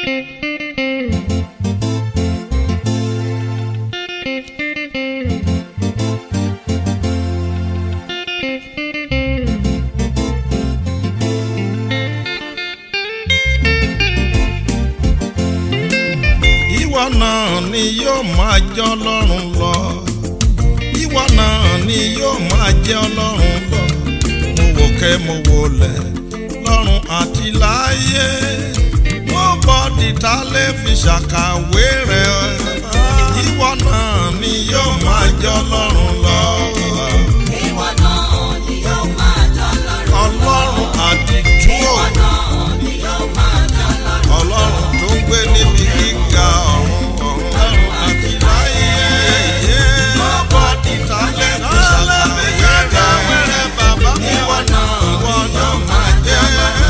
ìwọ náà ni yóò máa jẹ́ ọlọ́run lọ ìwọ náà ni yóò máa jẹ́ ọlọ́run lọ mo wò kẹ́ mo wò lẹ̀ lọ́run àti láyé mo bọ́ dìtà lè fi ṣàkàwé rẹ̀ ìwọ náà ni yóò máa jẹ́ ọlọ́run lọ Ìwọ náà ni yóò máa jẹ́ Ọlọ́run. ọlọ́run àdìtú Ìwọ náà ni yóò máa jẹ́ Ọlọ́run. ọlọ́run tó ń gbé níbi gíga ọ̀run ọ̀run àti láyé. mo bọ́ dìtà lè fi ṣàkàwé rẹ̀ bàbá ìwọ náà ìwọ náà máa jẹ́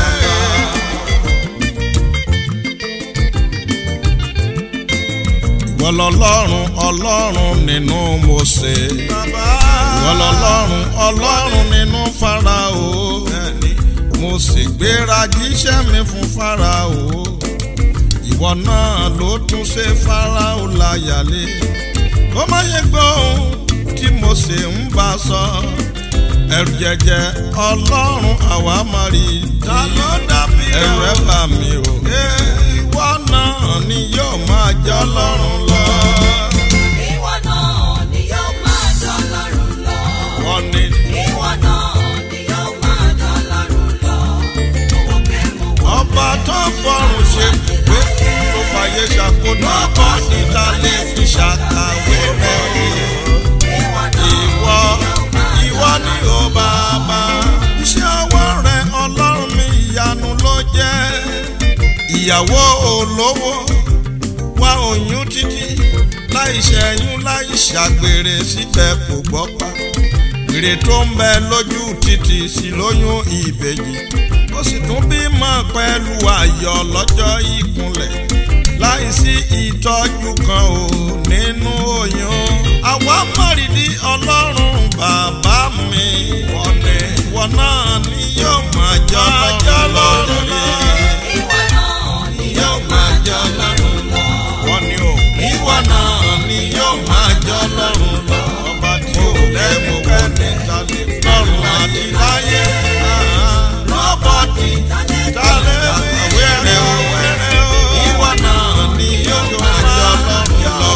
ìwọ lọlọ́run ọlọ́run nínú Mósè ìwọ lọlọ́run ọlọ́run nínú Fáráò mo sì gbéra jíṣẹ́ mi fún Fáráò ìwọ náà ló tún ṣe Fáráò láyàlé kó má yẹ gbọ́ ohun tí Mósè ń bá sọ ẹrù jẹjẹ ọlọ́run àwa máa rí ta ló dàbí ẹrù ẹ bà mí o ìwọ náà ni yóò máa jẹ́ ọlọ́run lọ. Ìwọ náà ni yóò máa jẹ́ Ọlọ́run lọ. wọ́n ní Ìwọ náà ni yóò máa jẹ́ Ọlọ́run lọ. Mo wò pé mo wò ọba tó fọrùn ṣe pé tó fàyè ṣàkóso ọkọ níta lè fi ṣàkàwé rẹ̀ ìwọ náà ìwọ ìwọ ni ó bàbá iṣẹ́ ọwọ́ rẹ̀ ọlọ́run mi ìyanu ló jẹ́ ìyàwó olówó wá oyún títí láì ṣẹ́yún láì ṣàgbèrè síbẹ̀ kò gbọ́ pa èrè tó ń bẹ lójú títì sí lóyún ìbejì ó sì tún bímọ pẹ̀lú ayọ̀ lọ́jọ́ ìkúnlẹ̀ láìsí ìtọ́jú kan ò nínú oyún àwa mọ̀rìndí ọlọ́run bàbá mi wọ́n ní wọ́n náà ni yóò máa jọ ọlọ́run lọ ìwọ náà ni yóò máa jọ ọlọ́run lọ wọ́n ní o ìwọ náà ni yóò máa jọ ọlọ́run lọ ọba tí ò lẹ́mú kẹ́ni tàbí lọ́run àti láyé rọ́bọ̀tì tálẹ́ wẹ́rẹ́ o wẹ́rẹ́ o ìwọ náà ni yóò máa jọ ọlọ́run lọ.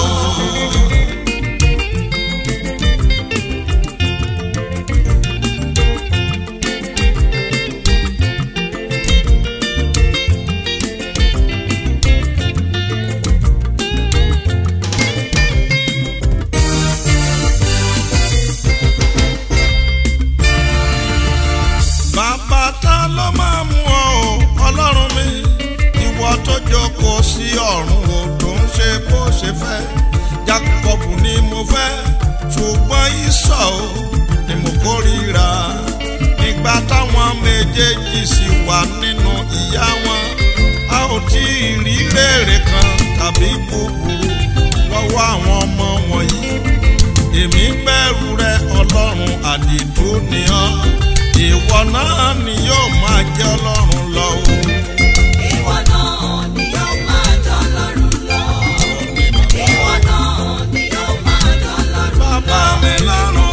bàbá ta ló máa mú ọ o ọlọ́run mi ìwọ tó jókòó sí ọ̀run o tó ń ṣe bó ṣe fẹ́ Jákọ́bù ni mo fẹ́ ṣùgbọ́n ìsọ̀ o ni mo kórìíra nígbà táwọn méjèèjì sì wà nínú ìyá wọn a ò tí ì rí rèrè kan tàbí búburú lọ́wọ́ àwọn ọmọ wọ̀nyí èmi bẹ̀rù rẹ ọlọ́run àdìtú ni ọ́ ìwọ náà ni yóò máa jẹ́ ọlọ́run lọ o. ìwọ náà ni yóò máa jẹ́ Ọlọ́run lọ. Ìwọ náà ni yóò máa jẹ́ Ọlọ́run lọ. bàbá mi lọ́rùn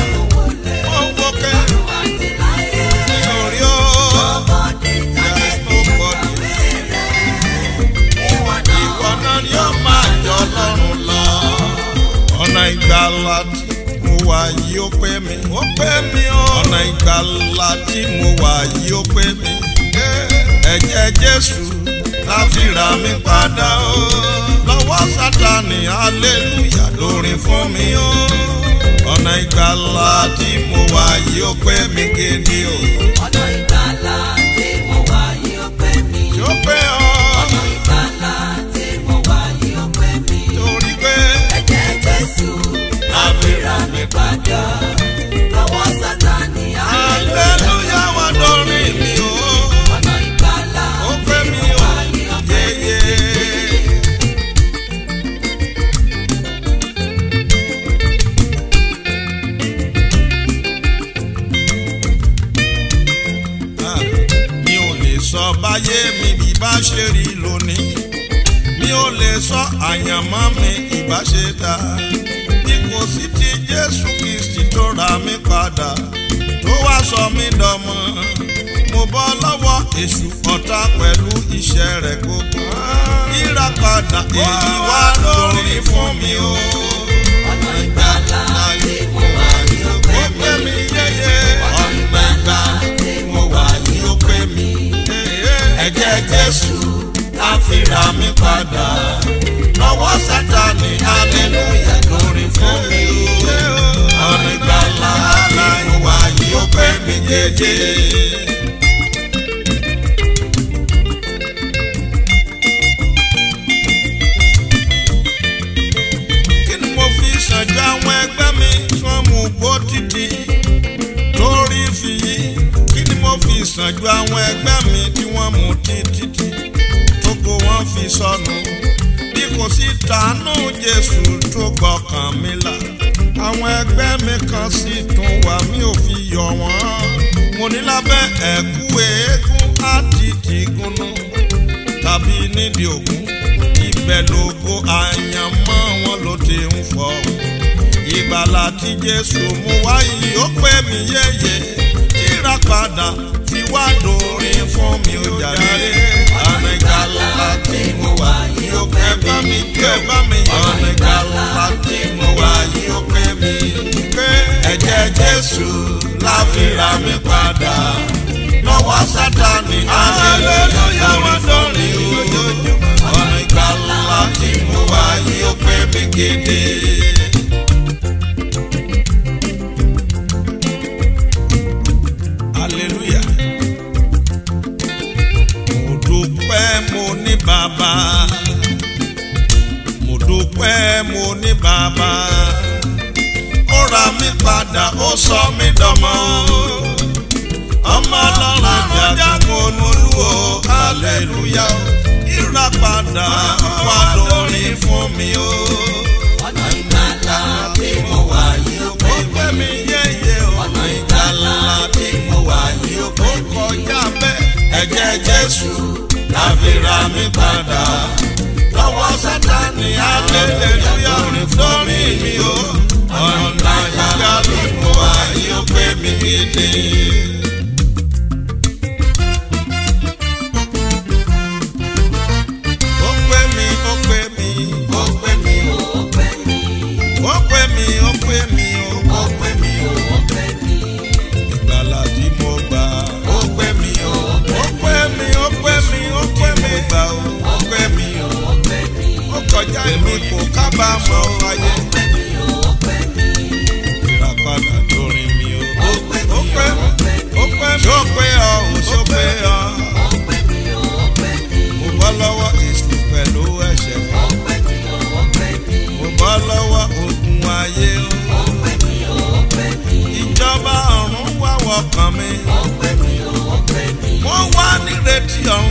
ó wókè Àti láyé ní orí ó ọmọdé tàbí nobody. ìwọ náà ìwọ náà ni yóò máa jẹ́ ọlọ́run lọ. ọ̀nà ìgbàlà tí mo wà yìí ó pé mi. ó pé mi o. ọ̀nà ìgbàlà tí mo wà yìí ó pé mi. ẹ̀jẹ̀ jésù la fi rà mí padà o. lọ́wọ́ sátani hallelujah lórin fún mi o. ọ̀nà ìgbàlà tí mo wà yìí ó pé mi gidi o. ọ̀nà ìgbàlà tí mo wà yìí ó pé mi. yóò pé ọ ọ̀nà ìgbàlà tí mo wà yìí ó pé mi. torí pé ẹ̀jẹ̀ Jésù la fi rà mí padà. lọ́wọ́ Sátánì hallelujah wà lórí mi o. ọ̀nà ìgbàlà ó pé mi o. wà yìí ó pé mi. yeye. Ah, mi ò lè sọ báyé mi bí bá ṣe rí lónìí ò lè sọ àyànmọ́ mi ìbáṣe dá bí kò sí ti Jésù Kristi tó ra mi padà tó wá sọ mí dọmọ mo bọ́ lọ́wọ́ èṣù ọ̀tá pẹ̀lú iṣẹ́ rẹ̀ gbogbo ìràpadà èyí wá lórí fún mi o. ọ̀nà ìgbàlà tí mo wà ní ó pé ó pé mi. mi yéye ọ̀nà ìgbàlà tí mo wà ní ó pé mi. ẹ̀jẹ̀ Jésù á fi ra mi padà lọ́wọ́ Sátánì hallelujah lórí fún mi o. ọ̀nà ìgbàlà tí mo wà yìí ó pé mi yéye. kí ni mo fi ṣàjọ àwọn ẹgbẹ́ mi tí wọ́n mú gbó títí torí fi yí kí ni mo fi ṣàjọ àwọn ẹgbẹ́ mi tí wọ́n mú títí tógo wọn fi sọnù bí kò sí tàánú Jésù tó gbọ́kàn mi là àwọn ẹgbẹ́ mi kan sì tún wà mí ò fi yọ wọ́n mo ní lábẹ́ ẹ̀kú eégún àti tìgúnnú tàbí nídìí ògún ibẹ̀ lógo àyànmọ́ wọn ló ti ń fọ́ ìgbàlà tí Jésù mú wá yìí ó pé mi yéye kíra padà fi wá dòrin fún mi ó jàre ọ̀nà ìgbàlà tí mo wà yìí ó pé bá mi gbé bá mi ọ̀nà ìgbàlà tí mo wà yìí ó pé mi pé ẹ̀jẹ̀ Jésù la fi ra mi padà lọ́wọ́ Sátánì hallelujah wá dòrin ojoojúmọ́ ọ̀nà ìgbàlà tí mo wà yìí ó pé mi gidi. hallelujah. mo dúpẹ́ mo ní bàbá mo dúpẹ́ mo ní bàbá ó ra mi padà ó sọ mí dọmọ ọmọ ọlọ́run jagun olúwo hallelujah ìràpadà wà lórí fún mi o. ọ̀nà ìgbàlà tí mo wà yìí ó pé ó mi. pẹ́ mi yéye o. ọ̀nà ìgbàlà tí mo wà yìí ó pé mi. kọjá bẹ́ẹ̀. ẹ̀jẹ̀ Jésù la fi ra mi padà. lọ́wọ́ Sátánì hallelujah lórí mi o. ọ̀nà ìyá ló mú wa yóò pé mi gidi. ó pé mi ó pé mi ó pé mi ó pé mi. ó pé mi ó pé mi ó ó pé mi ó pé mi. ìgbàlà tí mo gbà. ó pé mi ó ó pé mi ó pé mi ó pé mi gbà ó ó pé mi ó ó pé mi. ó kọjá èmi kò kábàámọ̀ ayé ó pé mi ó pé mi. ìràpadà lórí mi ó. ó pé mi ó pé ó pé mi. ó pé mi ó pé ọ ò ṣó pé ọ. ó pé mi ó pé mi. mo bọ́ lọ́wọ́ èṣù pẹ̀lú ẹ̀ṣẹ̀. ó pé mi ó pé mi. mo bọ́ lọ́wọ́ ogun ayé ó. ó pé mi ó pé mi. ìjọba ọ̀run wá wọkàn mi. ó pé mi ó pé mi. wọ́n wá nírètí ọ̀run